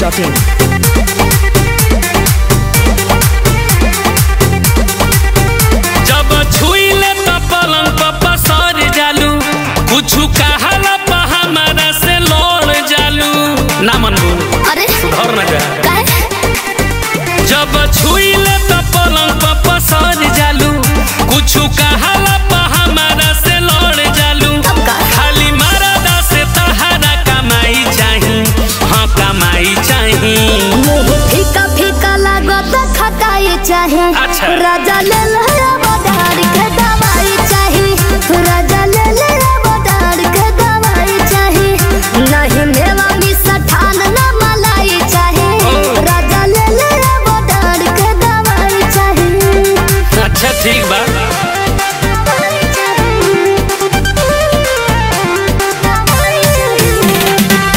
biharmasti.in जब छुईले त पलंग पर पसर जालू कुछु कहाला पा हमारा से लड़ जालू ना मनबू अरे सुधर ना जा काहे जब छुईले त पलंग पर पसर जालू कुछु कहाला पा हमारा से लड़ जालू अब का? खाली मरदा से तहारा कमाई चाही हाँ कमाई चाही मुंह फीका फीका लागत खटाई चाहे अच्छा। राजा ले ले बदार के दवाई चाही राजा ले ले बदार के दवाई चाही नहीं मेवा मिष्ठान न मलाई चाहे ओ। राजा ले ले बदार के दवाई चाही अच्छा ठीक बा दवाई चाही। दवाई चाही।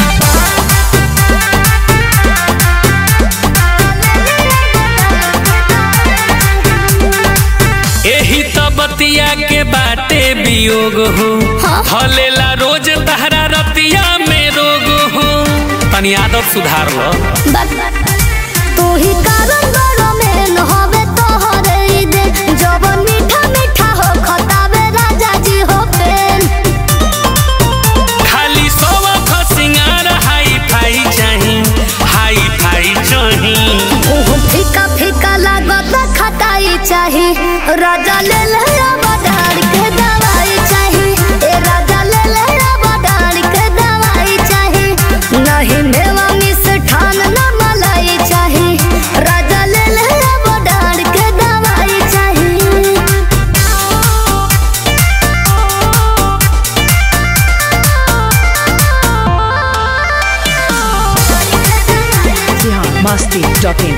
एही त बतिया के बाटे वियोग हो हाँ। हलेला रोज तहरा रतिया में रोग हो तनी आदत सुधार लो तू ही कारण बड़ो में न होवे तोहरे ई दे जवन मीठा मीठा हो खतावे राजा जी हो पेन खाली सोवा ख सिंगार हाई फाई चाही हाई फाई चाही मुंह फीका फीका लागत खटाई चाही राजा ले ले बदार के दवाई चाही ए राजा ले ले बदार के दवाई चाही नहीं मेवा मिष्ठान न मलाई चाही राजा ले ले बदार के दवाई चाही biharmasti.in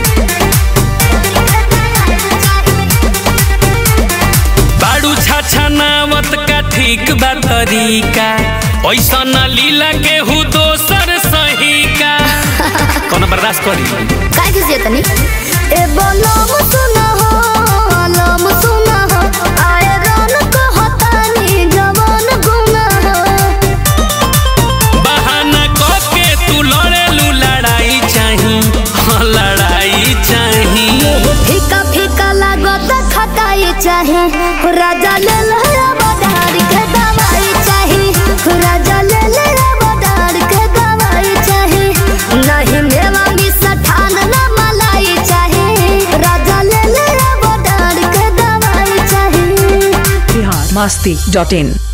बाड़ू छाछा नावत का ठीक बा तरीका ऐसा न लीला के हु दोसर सही का कोनो बर्दाश्त करी काय किसी तनी ए बोलम सुना हो आलम सुना हो आए रन को हतानी जवान गुना हो बहाना के तू लड़ेलू लड़ाई चाही हाँ लड़ाई चाही फीका फीका लागत खटाई चाहे राजा ले ले बदार के दवाई चाही राजा ले ले बदार के दवाई चाही नहीं मेवा मिष्ठान न मलाई चाहे राजा ले ले बदार के दवाई चाही biharmasti.in